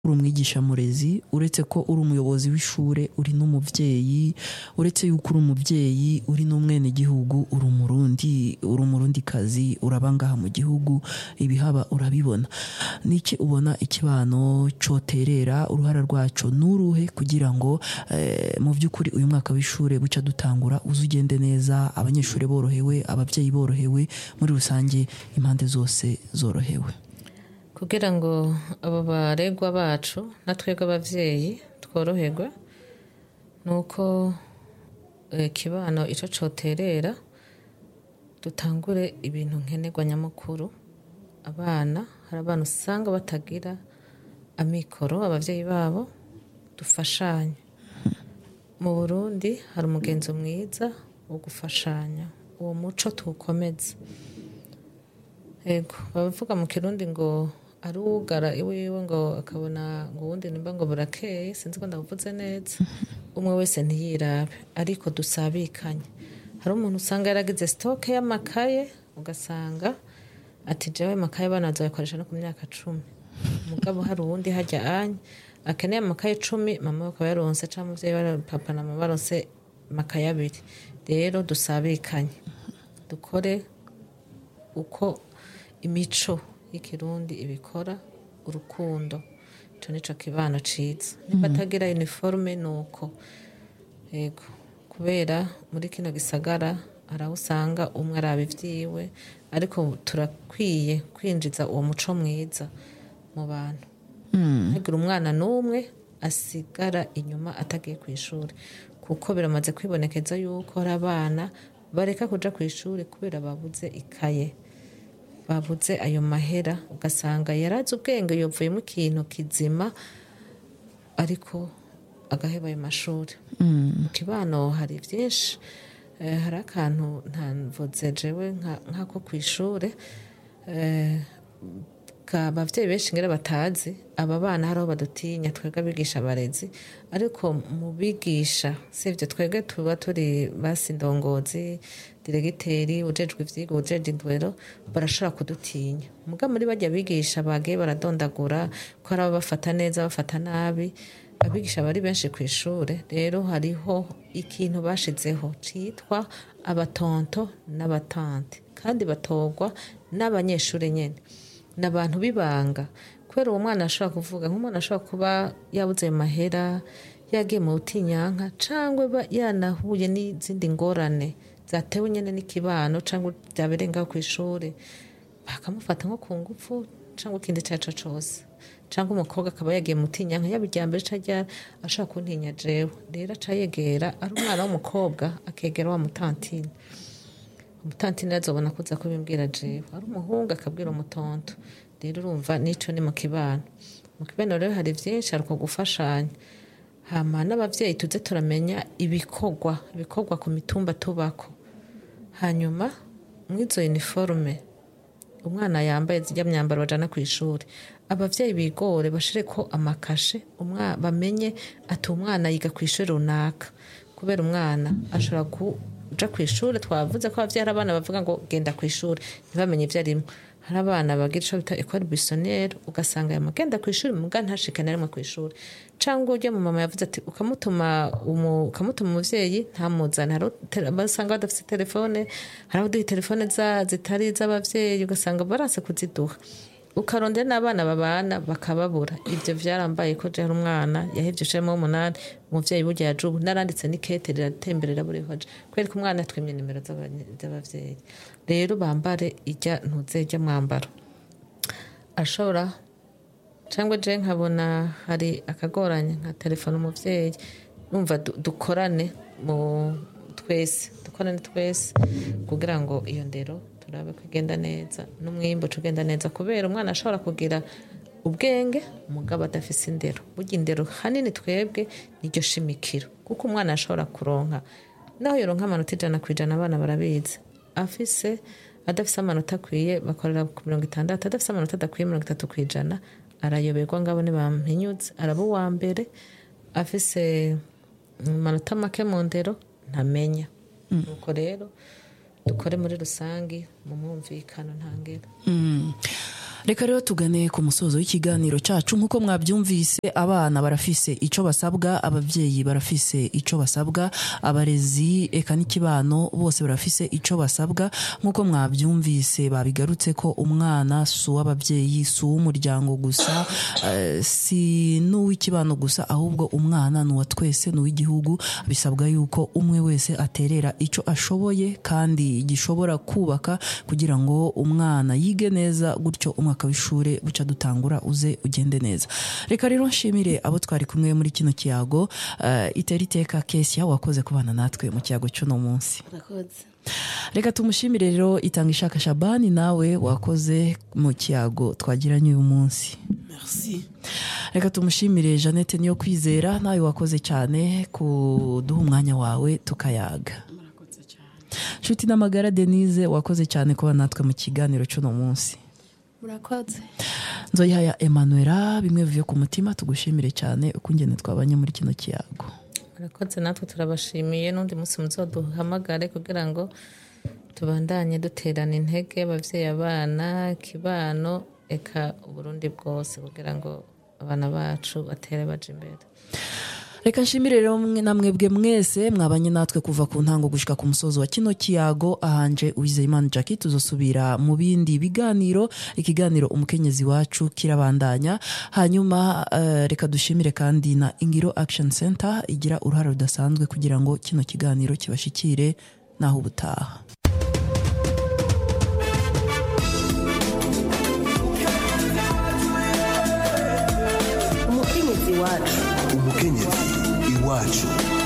uri umwigisha murezi uretse ko uri umuyobozi w'ishure uri n'umuvyeyi uretse yuko uri umuvyeyi uri n'umwenegihugu uri umurundi uri umurundikazi uraba ngaha mu gihugu ibihaba urabibona niki ubona ikibano coterera uruhara rwaco nuruhe kugira ngo eh, mu vy'ukuri uyu mwaka w'ishure buca dutangura uze ugende neza abanyeshure borohewe abavyeyi borohewe muri rusange impande zose zorohewe kugira ngo abo baregwa bacu na twebwe abavyeyi tworoherwe ni uko eh, kibano ico coterera dutangure ibintu nkenerwa nyamukuru abana hari abana usanga batagira amikoro abavyeyi babo dufashanye mu burundi hari umugenzo mwiza wo gufashanya uwo muco tuwukomeze ego bavuga mu kirundi ngo ari uwugara iwiwe ngo akabona ngo uwundi nimba ngo burakeye sinzi ko ndavuze neza umwe wese ntiyirabe ariko dusabikanye hari umuntu usanga yaragize sitoke y'amakaye ugasanga ati jewe amakaye abana bazayakoresha no ku myaka cumi mugabo hari uwundi hajya anya akeneye amakaye icumi mama we akaba yaronse cyangwa umuvyeyi wa papa na mama baronse amakaye abiri rero dusabikanye dukore uko imico y'ikirundi ibikora urukundo ico nico kibano ciza niba atagira uniforme nuko yego kubera muri kino gisagara hari aho usanga umwe araba ivyiwe ariko turakwiye kwinjiza uwo muco mwiza mu bantu ntihagire umwana n'umwe asigara inyuma atagiye ku ishuri kuko biramaze kwibonekeza yuko hari abana bareka kuja ku ishuri kubera babuze ikaye babuze ayo mahera ugasanga yarazi ubwenge yovuyemo ikintu kizima ariko agaheba ayo mashuri mu kibano hari byinshi Eh, hari akantu ntamvuze jewe nka- nk'ako ku ishure eh, ka abavyeyi benshi ngera batazi aba bana hari aho badutinya twebwe abigisha abarezi ariko mu bigisha sivyo twebwe tuba turi basi ndongozi diregiteri ujejwe ivyigwa ujeje indwero barashobora kudutinya muga muri barya bigisha bagiye baradondagura ko hari abo bafata neza bafata nabi abigisha bari benshi ku ishure rero hariho ikintu bashizeho citwa abatonto n'abatante kandi batorwa n'abanyeshuri nyene ni abantu b'ibanga kubera uwo mwana ashobora kuvuga nk'umwana ashobora kuba yabuze ayo mahera yagiye mu butinyanka cyangwa ba- yanahuye n'izindi ngorane zatewe nyine n'ikibano cyangwa byabereye ngaho ku ishuri bakamufata nko ku ngufu cyangwa ikindi icyo ari cyo cyose cyangwa umukobwa akaba yagiye mu butinyanka yaba irya mbere cyangwa ashaka kuntinya jewe rero aca yegera ari umwana w'umukobwa akegera wa mutantine umutantine azobona kuza kubimbwira jewe ari umuhungu akabwira umutonto rero urumva n'ico ni mu kibano mu kibano rero hari vyinshi hari uko gufashanya hama n'abavyeyi tuze turamenya ibikorwa ibikorwa ku mitumba tubako hanyuma mw'izo uniforme umwana yambaye zijya myambaro bajana ku ishuri abavyeyi bigore bashire ko amakashe umwa bamenye ati umwana yiga ku ishuri runaka kubera umwana ashobora kuja ku ishuri twavuze ko abavyeyi hari abana bavuga ngo genda ku ishuri ntibamenye ivyo arimo hari abana bagira ico bita ecole buissonniere ugasanga yamagenda ku ishuri muga ntashike na rimwe ku ishuri cyangwa ujya mu mama yavuze ati ukamutuma umu- ukamutuma umuvyeyi ntamuzane hari ute- basanga badafite telefone hari abaduha telefone za- zitari iz'abavyeyi ugasanga baranse kuziduha ukarondera n'abana babana bakababura ibyo byarambaye ko je hari umwana yahevye ushiramo w'umunani umuvyeyi burya yaje ubu naranditse n'ikete riratemberera buri hoje kubera ko umwana yatwimye nimero z'abanye- z'abavyeyi rero bambare ijya ntuze ijya mwambaro ashobora cyangwa je nkabona hari akagoranye nka telefone umuvyeyi numva du- dukorane mu twese dukorane twese kugira ngo iyo ndero turabe ko igenda neza n'umwimbu uca ugenda neza kubera umwana ashobora kugira ubwenge umugabo adafise indero burya indero hanini twebwe niryo shimikiro kuko umwana ashobora kuronka naho yoronka amanota ijana ku ijana abana barabizi afise adafise amanota akwiye bakorera ku mirongo itandatu adafise amanota adakwiye mirongo itatu ku ijana arayoberwa ngabo ntibampinyutse araba uwa mbere afise amanota make mu ndero ntamenya nuko rero dukore muri rusange mu mwumvikano ntangera Mm. reka rero tugane ku musozo w'ikiganiro cyacu nk'uko mwabyumvise abana barafise icyo basabwa ababyeyi barafise icyo basabwa abarezi eka n'ikibano bose barafise icyo basabwa nk'uko mwabyumvise babigarutse ko umwana si uw'ababyeyi si uw'umuryango gusa eh, si n'uw'ikibano gusa ahubwo umwana ni uwa twese ni uw'igihugu bisabwa yuko umwe wese aterera icyo ashoboye kandi gishobora kubaka kugira ngo umwana yige neza gutyo umwaka w'ishuri buca dutangura uze ugende neza reka rero nshimire abo twari kumwe muri kino kiyago eh, itera iteka kesia wakoze kubana natwe mu kiyago cy'uno munsi murakoze reka tumushimire rero itanga ishaka shabani nawe wakoze mu kiyago twagiranye uyu munsi merci reka tumushimire jeannette niyo kwizera nawe wakoze cyane kuduha umwanya wawe tukayaga murakoze cyane nshuti n'amagara denise wakoze cyane kuba natwe mu kiganiro cy'uno munsi murakoze nzoyihaya emanuela bimwe bivuye ku mutima tugushimire cyane uko ingene twabanye muri kino kiyago murakoze natwe turabashimiye n'undi munsi muzoduhamagare kugira ngo tubandanye duterana intege ababyeyi abana ikibano eka uburundi bwose kugira ngo abana bacu batere baje imbere reka nshimire rero mwe na mwebwe mwese mwabanye natwe kuva ku ntango gushika ku musozo wa kino kiyago ahanje uwizeyimana jackie tuzosubira mu bindi biganiro ikiganiro umukenyezi wacu kirabandanya hanyuma eh, reka dushimire kandi na ingiro action center igira uruhare rudasanzwe kugira ngo kino kiganiro kibashikire naho ubutaha umukenyezi wacu umukenyezi iwacu